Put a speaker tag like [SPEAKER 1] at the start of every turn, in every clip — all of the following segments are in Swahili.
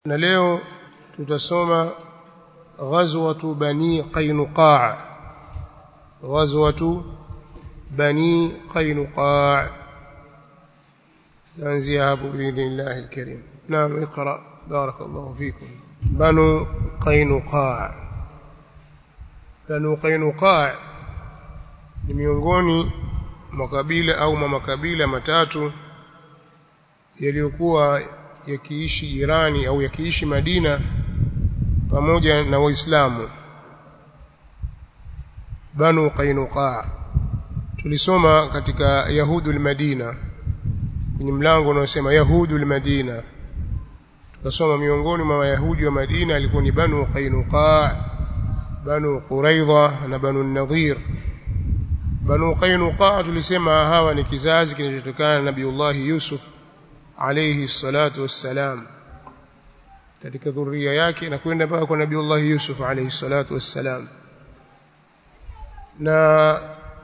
[SPEAKER 1] na leo tutasoma ghazwatu bani qainuqa ghazwatu bani qainuqa تنزي hapo باذن الله الكريم نعم اقرا بارك الله فيكم بنو قينقاع بنو قينقاع ni miongoni mwa kabila au makabila matatu yaliyokuwa yakiishi Irani au yakiishi Madina pamoja na Waislamu Banu Qainuqa tulisoma katika Yahudul Madina kwenye mlango unaosema Yahudul Madina tukasoma miongoni mwa Wayahudi wa Madina alikuwa ni Banu Qainuqa Banu Quraidha na Banu Nadhir Banu Qainuqa tulisema hawa ni kizazi kinachotokana na Nabiullah Yusuf alayhi salatu wassalam katika dhuria yake na kwenda mpaka kwa Nabiullah Yusuf alayhi salatu wassalam na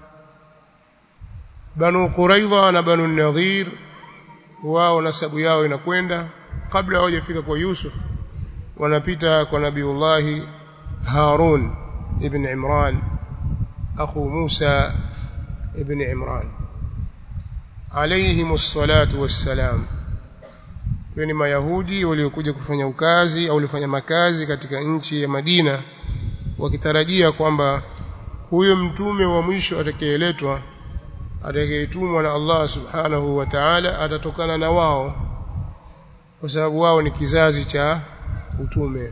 [SPEAKER 1] Banu Quraidha na Banu Nadhir wao nasabu yao inakwenda kabla hawajafika kwa Yusuf wanapita kwa Nabiullah Harun ibn Imran akhu Musa ibn Imran alayhim as-salatu was-salam ni mayahudi waliokuja kufanya ukazi au walifanya makazi katika nchi ya Madina wakitarajia kwamba huyo mtume wa mwisho atakayeletwa atakayetumwa na Allah subhanahu wa ta'ala atatokana na wao kwa sababu wao ni kizazi cha utume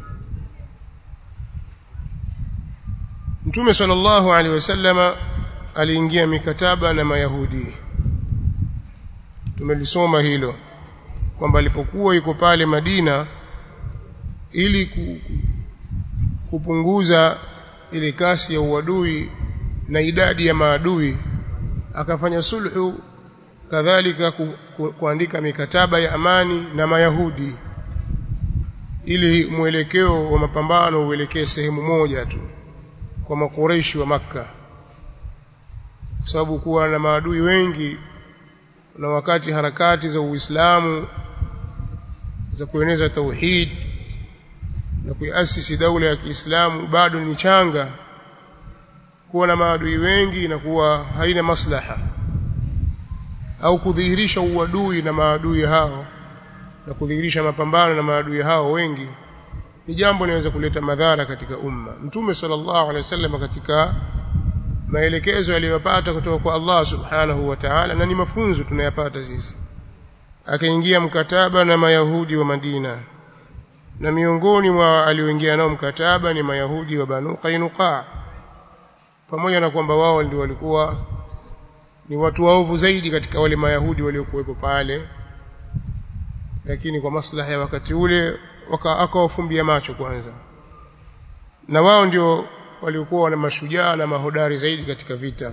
[SPEAKER 1] Mtume sallallahu alaihi wasallama aliingia mikataba na Mayahudi tumelisoma hilo kwamba alipokuwa yuko pale Madina ili kupunguza ile kasi ya uadui na idadi ya maadui akafanya sulhu kadhalika ku, ku, kuandika mikataba ya amani na Mayahudi ili mwelekeo wa mapambano uelekee sehemu moja tu kwa makureishi wa maka kwa sababu kuwa na maadui wengi na wakati harakati za Uislamu za kueneza tauhid na kuiasisi daula ya Kiislamu bado ni changa kuwa na maadui wengi na kuwa haina maslaha au kudhihirisha uadui na maadui hao na kudhihirisha mapambano na maadui hao wengi ni jambo linaweza kuleta madhara katika umma mtume sallallahu alaihi wasallam katika maelekezo aliyopata kutoka kwa Allah subhanahu wa ta'ala na ni mafunzo tunayapata sisi akaingia mkataba na mayahudi wa Madina na miongoni mwa alioingia nao mkataba ni mayahudi wa Banu Qainuqa pamoja na kwamba wao ndio walikuwa ni watu waovu zaidi katika wale mayahudi waliokuwepo pale lakini kwa maslaha ya wakati ule akawafumbia macho kwanza na wao ndio waliokuwa wana mashujaa na mahodari zaidi katika vita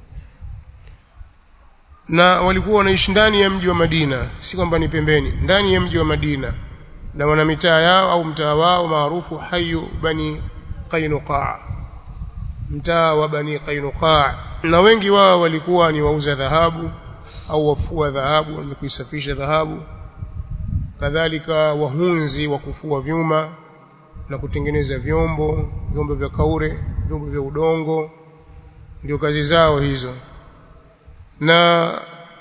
[SPEAKER 1] na walikuwa wanaishi ndani ya mji wa Madina si kwamba ni pembeni ndani ya mji wa Madina na wana mitaa yao au mtaa wao maarufu hayu bani Qainuqa mtaa wa bani Qainuqa na wengi wao walikuwa ni wauza dhahabu au wafua dhahabu wenye kuisafisha dhahabu kadhalika wahunzi wa kufua vyuma na kutengeneza vyombo vyombo vya kaure vyombo vya udongo ndio kazi zao hizo na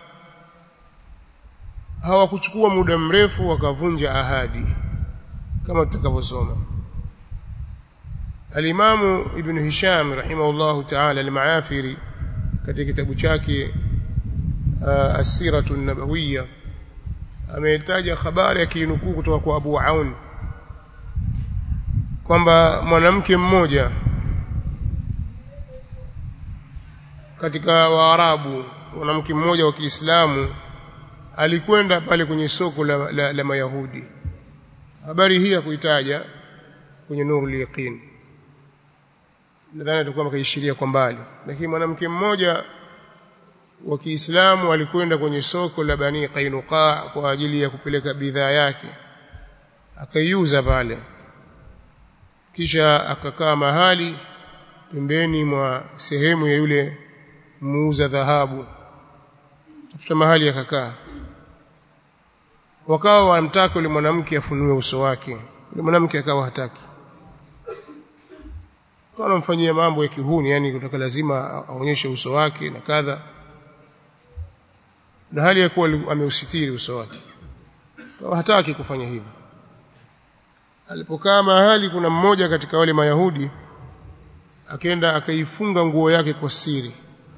[SPEAKER 1] hawakuchukua muda mrefu wakavunja ahadi kama tutakavyosoma Alimamu Ibn Hisham rahimahullahu ta'ala al-Maafiri katika kitabu chake uh, As-Siratu an-Nabawiyya ametaja habari akinukuu kutoka kwa Abu Aun kwamba mwanamke mmoja katika Waarabu mwanamke mmoja wa Kiislamu alikwenda pale kwenye soko la, la, la Mayahudi habari hii ya kuitaja kwenye Nurul Yaqin nadhani atakuwa mkaishiria kwa mbali lakini mwanamke mmoja wa Kiislamu alikwenda kwenye soko la Bani Qainuqa kwa ajili ya kupeleka bidhaa yake akaiuza pale kisha akakaa mahali pembeni mwa sehemu ya yule muuza dhahabu tafuta mahali akakaa wakawa wanamtaka yule mwanamke afunue uso wake yule mwanamke akawa hataki kwa anamfanyia mambo ya kihuni yani kutoka lazima aonyeshe uso wake na kadha na hali ya kuwa ameusitiri uso wake kwa hataki kufanya hivyo alipokaa mahali kuna mmoja katika wale mayahudi akaenda akaifunga nguo yake kwa siri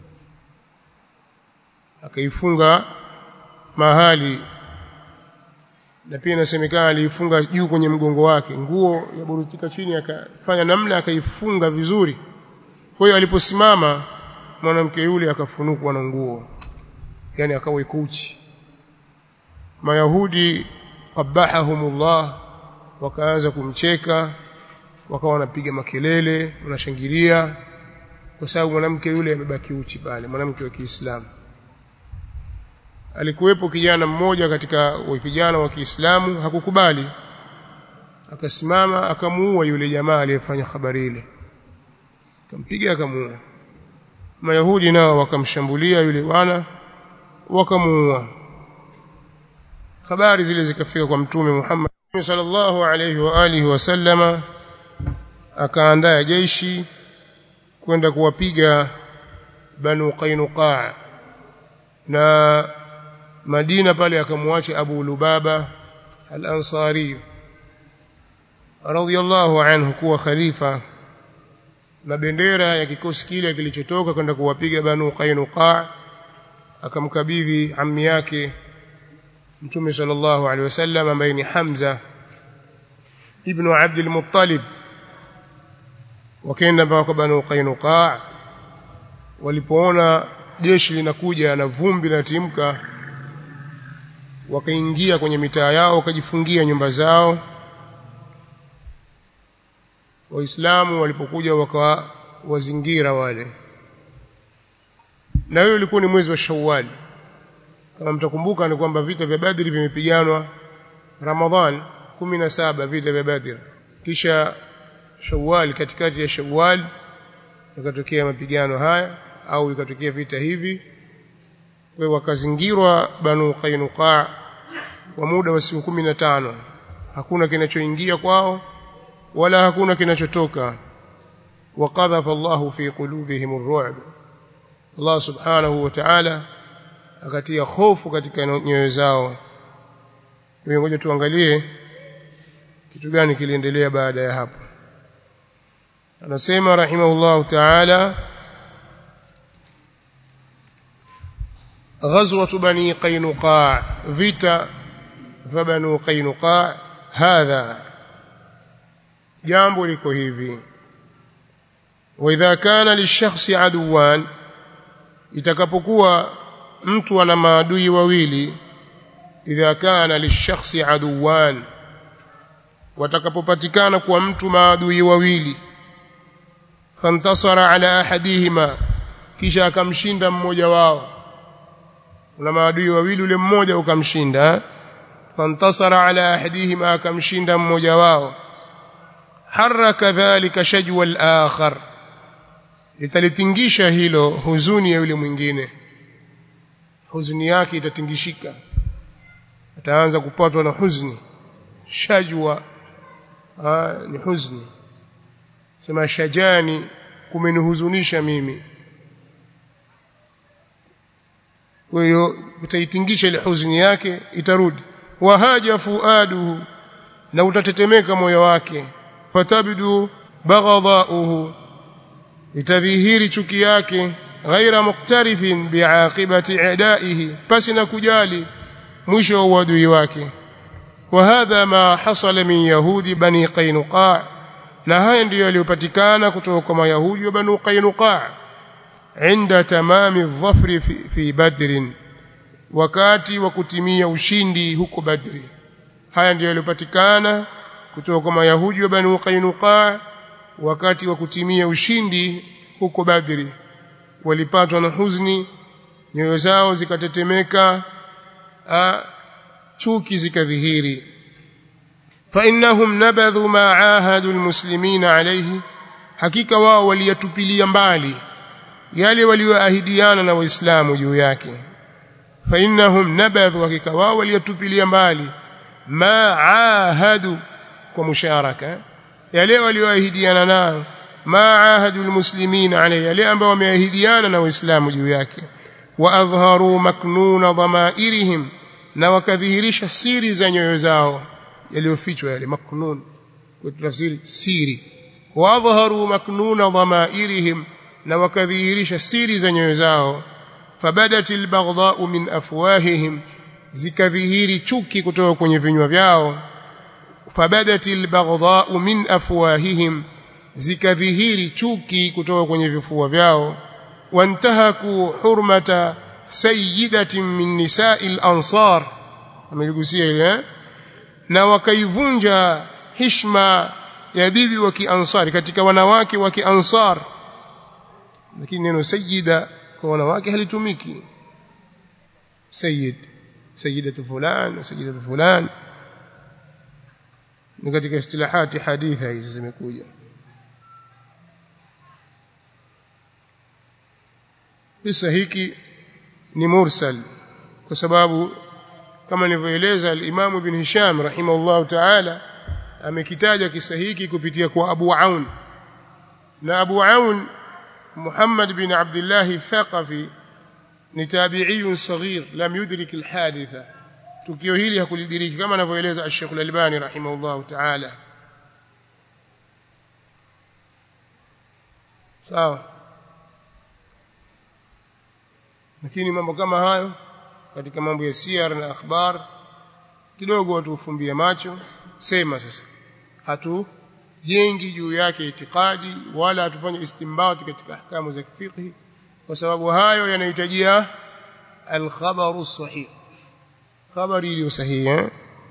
[SPEAKER 1] akaifunga mahali na pia inasemekana aliifunga juu kwenye mgongo wake nguo yaburutika chini akafanya namna akaifunga vizuri kwa hiyo aliposimama mwanamke yule akafunukwa na nguo yani akawa ikuchi mayahudi qabahahumullah wakaanza kumcheka wakawa wanapiga makelele wanashangilia kwa sababu mwanamke yule amebaki uchi pale mwanamke wa Kiislamu alikuwepo kijana mmoja katika vijana wa Kiislamu hakukubali akasimama akamuua yule jamaa aliyefanya habari ile akampiga akamuua Mayahudi nao wakamshambulia yule bwana wakamuua habari zile zikafika kwa mtume Muhammad sallallahu alayhi wa alihi wasallama akaandaa jeshi kwenda kuwapiga Banu Qainuqa na Madina pale akamwacha Abu Lubaba al-Ansari radhiyallahu anhu kuwa khalifa na bendera ya kikosi kile kilichotoka kwenda kuwapiga Banu Qainuqa akamkabidhi ammi yake Mtume sallallahu alaihi wasallam ambaye ni Hamza ibn Abd al-Muttalib wakaenda mpaka Banu Qainuqa walipoona jeshi linakuja na vumbi linatimka wakaingia kwenye mitaa yao wakajifungia nyumba zao waislamu walipokuja wakawa wazingira wale na hiyo ilikuwa ni mwezi wa Shawwal kama mtakumbuka ni kwamba vita vya Badri vimepiganwa Ramadhan 17 vita vya Badri kisha Shawwal katikati ya Shawwal yakatokea mapigano haya au ikatokea vita hivi kwa wakazingirwa Banu Qainuqa kwa muda wa siku 15 hakuna kinachoingia kwao wala hakuna kinachotoka وقذف الله في قلوبهم الرعب Allah subhanahu wa ta'ala akatia hofu katika nyoyo zao ngoja tuangalie kitu gani kiliendelea baada ya hapo anasema rahimahullah ta'ala غزوة بني قينقاع فيتا فبنو قينقاع هذا jambo liko hivi واذا كان للشخص عدوان itakapokuwa mtu ana maadui wawili idha kana lishakhsi aduwan watakapopatikana kwa mtu maadui wawili fantasara ala ahadihima kisha akamshinda mmoja wao una maadui wawili ule mmoja ukamshinda fantasara ala ahadihima akamshinda mmoja wao haraka dhalika shajwa al-akhar litalitingisha hilo huzuni ya yule mwingine huzuni yake itatingishika ataanza kupatwa na huzuni shajwa aa, ni huzuni sema shajani kumenihuzunisha mimi kwa hiyo utaitingisha ile huzuni yake itarudi wahaja fuaduhu na utatetemeka moyo wake fatabdu baghadhauhu itadhihiri chuki yake ghaira muktarifin biaqibati i'daihi pasi na kujali mwisho wa uadui wake وهذا ما حصل من يهود بني قينقاع na haya ndiyo yaliyopatikana kutoka kwa mayahudi wa banu qainuqa inda tamami dhafri fi, fi badrin wakati wa kutimia ushindi huko badri haya ndiyo yaliyopatikana kutoka kwa mayahudi wa banu qainuqa wakati wa kutimia ushindi huko badri walipatwa na huzuni nyoyo zao zikatetemeka chuki zikadhihiri فإنهم نبذوا ما عاهدوا المسلمين عليه hakika wao waliyatupilia mbali yale walioahidiana na waislamu juu yake فإنهم نبذوا hakika wao waliyatupilia mbali ma ahadu kwa musharaka yale walioahidiana nayo ma ahadu almuslimina alayhi yale ambao wameahidiana na waislamu juu yake wa adhharu maknuna dhamairihim na wakadhihirisha siri za nyoyo zao yaliyofichwa yale maknun kwa tafsiri siri wa adhharu maknuna dhamairihim na wakadhihirisha siri za nyoyo zao fabadatil baghdha'u min afwahihim zikadhihiri chuki kutoka kwenye vinywa vyao fabadatil baghdha'u min afwahihim zikadhihiri chuki kutoka kwenye vifua vyao wantahaku hurmata sayyidatin min nisa'il ansar ameligusia ile na wakaivunja hishma ya bibi wa kiansari katika wanawake wa kiansar lakini neno sayyida kwa wanawake halitumiki sayyid sayyidatu fulan sayyidatu fulan ni katika istilahati haditha hizi zimekuja kisa hiki ni mursal kwa sababu kama nilivyoeleza al-Imam Ibn Hisham rahimahullah ta'ala amekitaja kisa hiki kupitia kwa Abu Aun na Abu Aun Muhammad bin Abdullah Thaqafi ni tabi'i saghir lam yudrik al-haditha tukio hili hakulidiriki kama anavyoeleza Sheikh Al-Albani rahimahullah ta'ala sawa lakini mambo kama hayo katika mambo ya siyar na akhbar kidogo watu ufumbie macho sema sasa hatu jengi juu yake itikadi wala hatufanye istimbati katika ahkamu za kifiqhi kwa sababu hayo yanahitajia al-khabaru sahih khabari iliyo sahihi eh?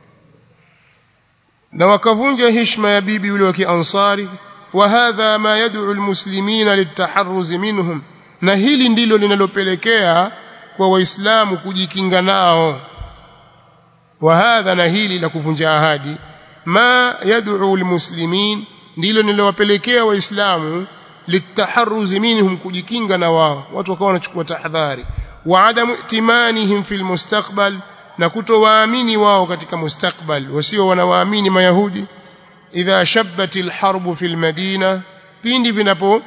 [SPEAKER 1] na wakavunja heshima ya bibi yule wa kiansari wa hadha ma yad'u almuslimina litaharruz minhum na hili ndilo linalopelekea kwa waislamu kujikinga nao wa hadha na hili la kuvunja ahadi ma yad'u almuslimin ndilo linalowapelekea waislamu litaharruz minhum kujikinga na wao watu wakawa wanachukua tahadhari wa adamu timanihim fil mustaqbal na kutowaamini wao katika mustakbal wasio wanawaamini mayahudi idha shabbatil harbu fil madina pindi vinapo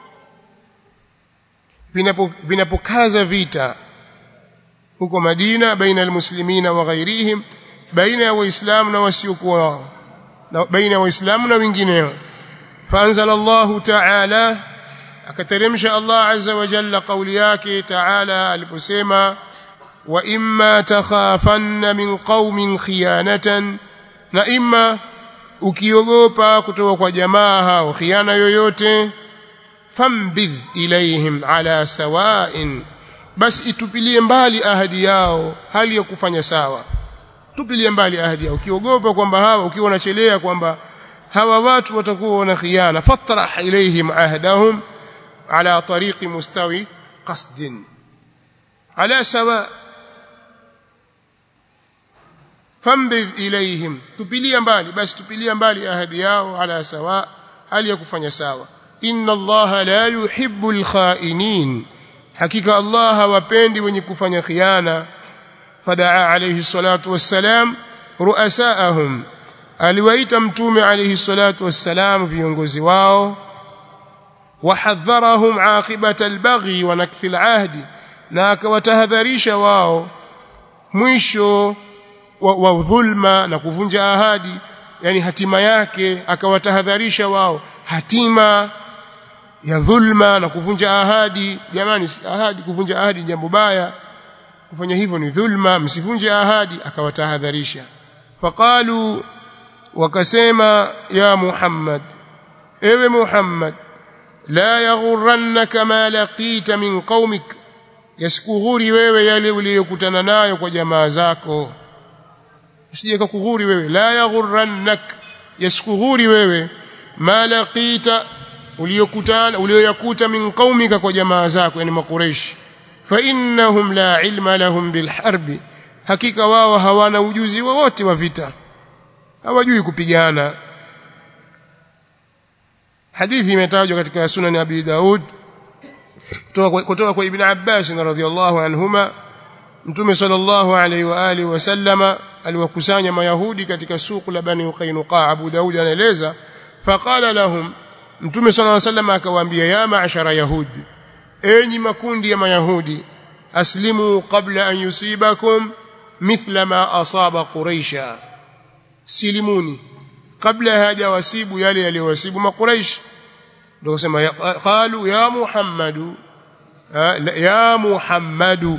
[SPEAKER 1] vinapo vinapokaza vita huko Madina baina almuslimina wa ghairihim baina ya waislamu na wasiokuwa wao na baina ya waislamu na wengineo faanzala Allah ta'ala akateremsha Allah azza wa jalla kauli yake ta'ala aliposema wa imma takhafanna min qaumin khiyanatan na imma ukiogopa kutoka kwa jamaa hao khiana yoyote fambidh ilaihim ala sawa'in basi itupilie mbali ahadi yao hali ya kufanya sawa tupilie mbali ahadi yao ukiogopa kwamba hawa ukiwa unachelea kwamba hawa watu watakuwa wana khiana fatrah ilaihim ahdahum ala tariqi mustawi qasdin ala sawa fambidh ilaihim tupilia mbali basi tupilia mbali ahadi yao ala sawa hali ya kufanya sawa inna allaha la yuhibbu alkhainin hakika allah hawapendi wenye kufanya khiana fadaa alayhi salatu wassalam ruasaahum aliwaita mtume alayhi salatu wassalam viongozi wao wahadharahum aqibata albaghi wa nakthi alahdi na akawatahadharisha wao mwisho wa, wa dhulma na kuvunja ahadi yani hatima yake akawatahadharisha wao hatima ya dhulma na kuvunja ahadi jamani ahadi kuvunja ahadi jambo baya kufanya hivyo ni dhulma msivunje ahadi akawatahadharisha faqalu wakasema ya Muhammad ewe Muhammad la yaghurrannaka ma laqita min qaumik yasikughuri wewe yale uliyokutana nayo kwa jamaa zako usije kukughuri wewe la yaghurrannak yasikughuri wewe ma laqita uliyokutana uliyoyakuta min qaumika kwa jamaa zako yani makureishi fa innahum la ilma lahum bil harbi hakika wao hawana ujuzi wowote wa vita hawajui kupigana hadithi imetajwa katika sunan abi daud kutoka kwa ibn abbas radhiyallahu anhuma mtume sallallahu alayhi wa alihi wasallama aliwakusanya mayahudi katika suku la bani qainuqa abu daud anaeleza faqala lahum mtume sallallahu alayhi wasallam akawaambia ya ma'shara yahudi enyi makundi ya mayahudi aslimu qabla an yusibakum mithla ma asaba quraisha silimuni kabla hajawasibu yale yaliyowasibu makuraish ndio kusema qalu ya muhammadu ya muhammadu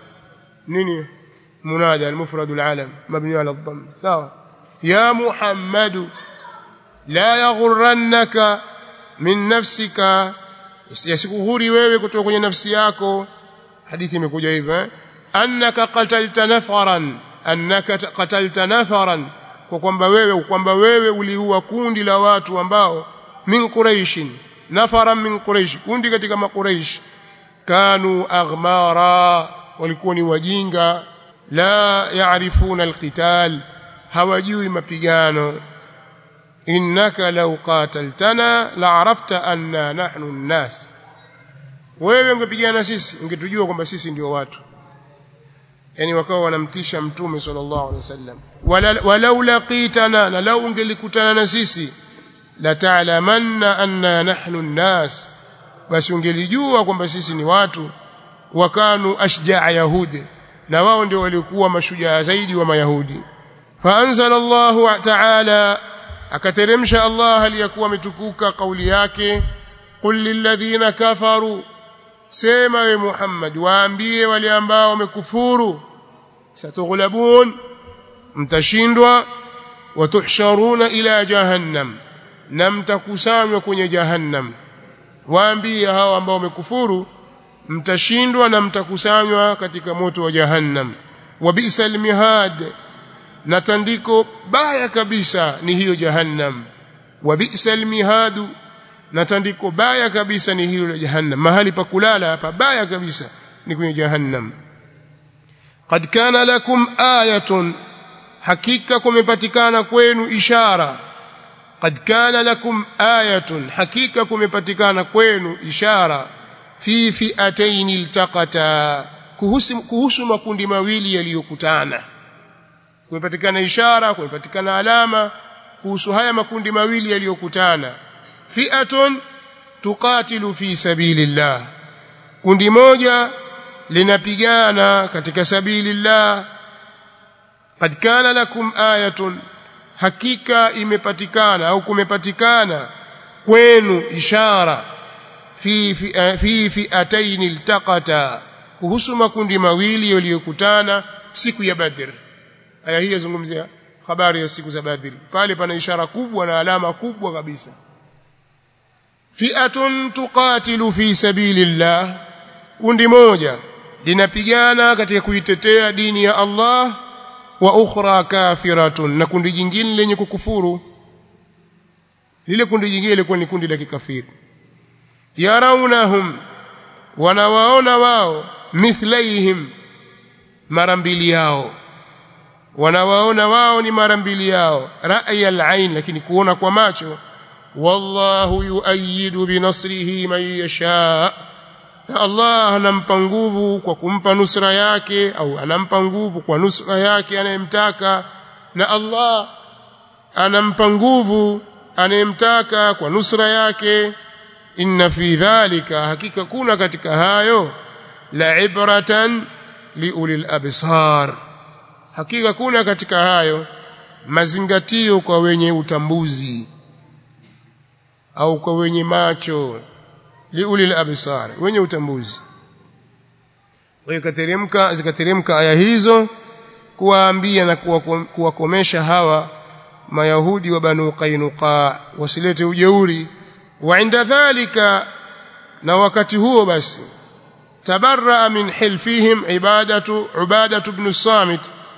[SPEAKER 1] nini منادى المفرد العالم مبني على الضم سواء يا محمد لا يغرنك من نفسك yasikuhuri wewe kutoka kwenye nafsi yako hadithi imekuja hivyo eh? annaka qatalta nafaran annaka qatalta nafaran kwa kwamba wewe kwamba wewe uliua kundi la watu ambao min quraishin nafaran min quraish kundi katika makuraish kanu aghmara walikuwa ni wajinga la yaarifuna alqital hawajui mapigano innaka law qataltana la'arafta anna nahnu an-nas wewe ungepigana sisi ungetujua kwamba sisi ndio watu yani wakawa wanamtisha mtume sallallahu alaihi wasallam walau laqitana na lau ungelikutana na sisi la ta'lamanna anna nahnu an-nas basi ungelijua kwamba sisi ni watu wakanu ashja'a yahudi na wao ndio walikuwa mashujaa zaidi wa mayahudi faanzala Allah ta'ala akateremsha Allah aliyakuwa ametukuka kauli yake qul lilladhina kafaru sema we Muhammad waambie wale ambao wamekufuru satughlabun mtashindwa watuhsharuna ila jahannam na mtakusanywa kwenye jahannam waambie hao ambao wamekufuru mtashindwa na mtakusanywa katika moto wa jahannam wa bi'sal mihad na tandiko baya kabisa ni hiyo jahannam wa bi'sal mihadu na tandiko baya kabisa ni hilo la jahannam mahali pa kulala hapa baya kabisa ni kwenye jahannam qad kana lakum ayatun hakika kumepatikana kwenu ishara qad kana lakum ayatun hakika kumepatikana kwenu ishara fi fi'atayn iltaqata kuhusu kuhusu makundi mawili yaliyokutana kumepatikana ishara kumepatikana alama kuhusu haya makundi mawili yaliyokutana fi'atun tuqatilu fi sabilillah kundi moja linapigana katika sabilillah qad kana lakum ayatun hakika imepatikana au kumepatikana kwenu ishara fi fi fi'atayn iltaqata kuhusu makundi mawili yaliyokutana siku ya Badr aya hii yazungumzia habari ya siku za Badr pale pana ishara kubwa na alama kubwa kabisa fi'atun tuqatilu fi sabilillah kundi moja linapigana katika kuitetea dini ya Allah wa ukhra kafiratun na kundi jingine lenye kukufuru lile kundi jingine lilikuwa ni kundi la kikafiri yaraunahum wanawaona wao mithlaihim mara mbili yao wanawaona wao ni mara mbili yao ra'ya al-ain lakini kuona kwa macho wallahu yuayidu binasrihi man yasha na Allah anampa nguvu kwa kumpa nusra yake au anampa nguvu kwa nusra yake anayemtaka na Allah anampa nguvu anayemtaka kwa nusra yake inna fi dhalika hakika kuna katika hayo la ibratan liulil absar hakika kuna katika hayo mazingatio kwa wenye utambuzi au kwa wenye macho liulil absar wenye utambuzi wakateremka zikateremka aya hizo kuwaambia na kuwakomesha hawa mayahudi wa banu qainuqa wasilete ujeuri wa inda dhalika na wakati huo basi tabarra min hilfihim ibadatu ubadatu ibn samit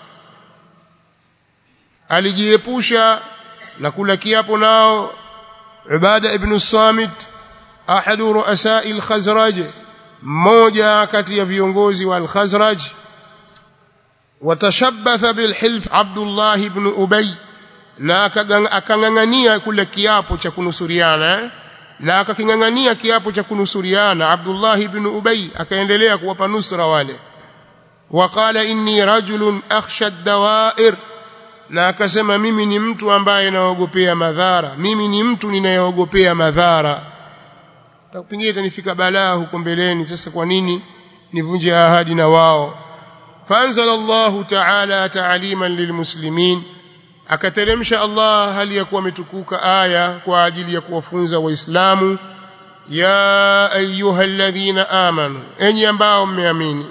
[SPEAKER 1] alijiepusha na kula kiapo nao ubada ibn samit ahadu ruasai al-khazraj mmoja kati ya viongozi wa al-khazraj watashabbatha bilhilf abdullah ibn ubay na akangangania kula kiapo cha kunusuriana na akakingangania kiapo cha kunusuriana Abdullah ibn Ubay akaendelea kuwapa nusra wale waqala inni rajulun akhsha ad-dawa'ir na akasema mimi ni mtu ambaye naogopea madhara mimi ni mtu ninayeogopea madhara pengine itanifika balaa huko mbeleni sasa kwa nini nivunje ahadi na wao فانزل الله تعالى تعليما للمسلمين akateremsha Allah hali ya kuwa ametukuka aya kwa ajili ya kuwafunza waislamu ya ayyuhalladhina amanu enyi ambao mmeamini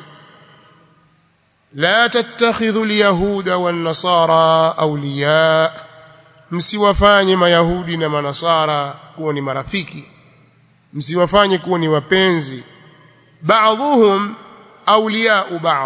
[SPEAKER 1] la tattakhidhu alyahuda wan nasara awliya msiwafanye mayahudi na manasara kuwa ni marafiki msiwafanye kuwa ni wapenzi baadhuhum awliya'u ba'd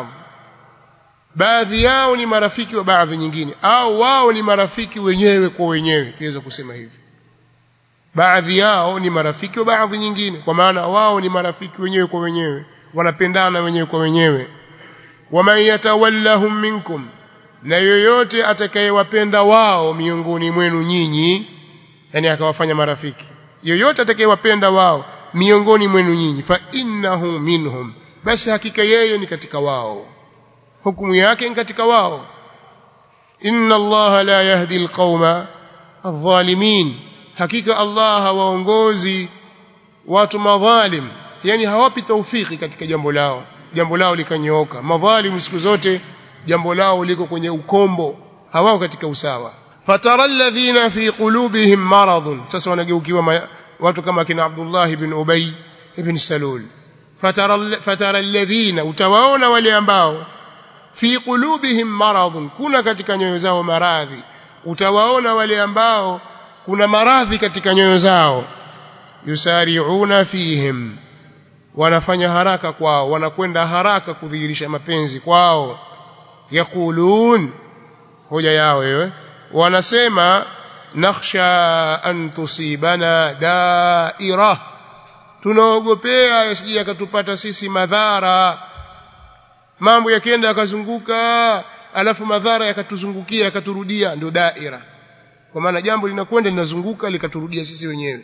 [SPEAKER 1] baadhi yao ni marafiki wa baadhi nyingine au wao ni marafiki wenyewe kwa wenyewe tuweza kusema hivi baadhi yao ni marafiki wa baadhi nyingine kwa maana wao ni marafiki wenyewe kwa wenyewe wanapendana wenyewe kwa wenyewe waman yatawallahum minkum na yoyote atakayewapenda wao miongoni mwenu nyinyi yani akawafanya marafiki yoyote atakayewapenda wao miongoni mwenu nyinyi fa innahu minhum basi hakika yeye ni katika wao hukumu yake ni katika wao inna Allah la yahdi alqauma adh-dhalimin hakika Allah hawaongozi watu madhalim yani hawapi taufiki katika jambo lao jambo lao likanyooka madhalim siku zote jambo lao liko kwenye ukombo hawao katika usawa fatara alladhina fi qulubihim maradun sasa wanageukiwa watu kama kina Abdullah ibn Ubay ibn Salul fatara fatara alladhina utawaona wale ambao fi qulubihim maradun kuna katika nyoyo zao maradhi utawaona wale ambao kuna maradhi katika nyoyo zao yusari'una fihim wanafanya haraka kwao wanakwenda haraka kudhihirisha mapenzi kwao yaqulun hoja yao wewe wanasema nakhsha an tusibana daira tunaogopea yasije akatupata sisi madhara mambo yakienda yakazunguka alafu madhara yakatuzungukia yakaturudia ndio daira kwa maana jambo linakwenda linazunguka likaturudia sisi wenyewe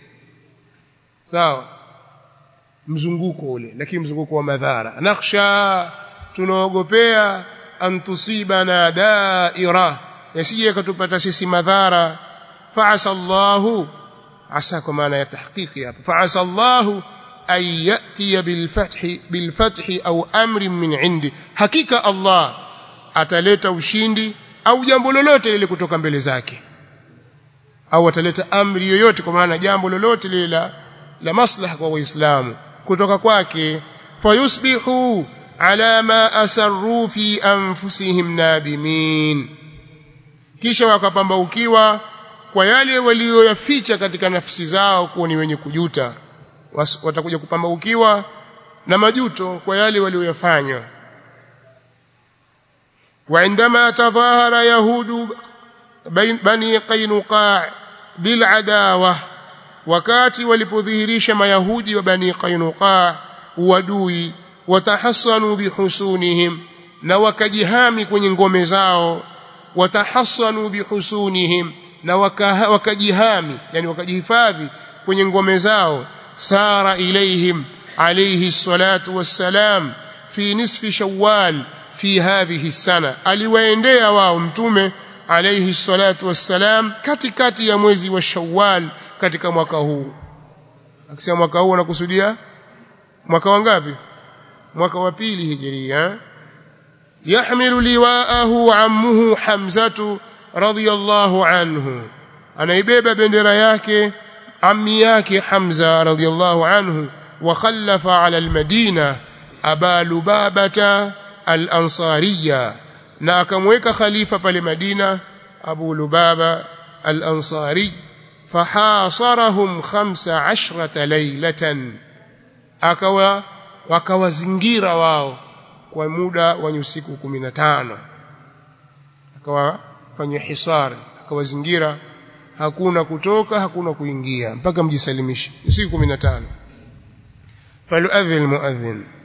[SPEAKER 1] sawa mzunguko ule lakini mzunguko wa madhara nakhsha tunaogopea an tusibana daira yasije yakatupata sisi madhara fa'asa Allahu asa kwa maana ya tahqiqi hapa fa'asa Allahu an yati bil fathi bil fathi au amrin min indi hakika Allah ataleta ushindi au jambo lolote lile kutoka mbele zake au ataleta amri yoyote kwa maana jambo lolote lile la, la maslaha kwa waislamu kutoka kwake fayusbihu ala ma asarru fi anfusihim nadimin kisha wakapambaukiwa kwa yale walioyaficha katika nafsi zao kuwa ni wenye kujuta watakuja kupambaukiwa na majuto kwa yale walioyafanya وعندما تظاهر يهود بني قينقاع بالعداوه wakati walipodhihirisha mayahudi wa bani qainuqa uadui watahassanu bihusunihim na wakajihami kwenye ngome zao watahassanu bihusunihim na waka, wakajihami yani wakajihifadhi kwenye ngome zao sara ilaihim alayhi salatu wassalam fi nisfi shawwal fi hadhihi sana aliwaendea wao mtume alayhi salatu wassalam katikati ya mwezi wa shawwal katika mwaka huu akisema mwaka huu anakusudia mwaka wangapi mwaka wa pili hijiria yahmilu liwaahu ammuhu hamzatu radiyallahu anhu anaibeba bendera yake ammi yake hamza radiyallahu anhu wa khallafa ala almadina aba lubabata al-ansariya na akamweka khalifa pale madina abu lubaba al-ansari fahasarahum 15 laylatan akawa wakawazingira wao kwa muda wa usiku 15 akawafanyia hisar akawazingira hakuna kutoka hakuna kuingia mpaka mjisalimishe usiku 15 faluadhi almuadhin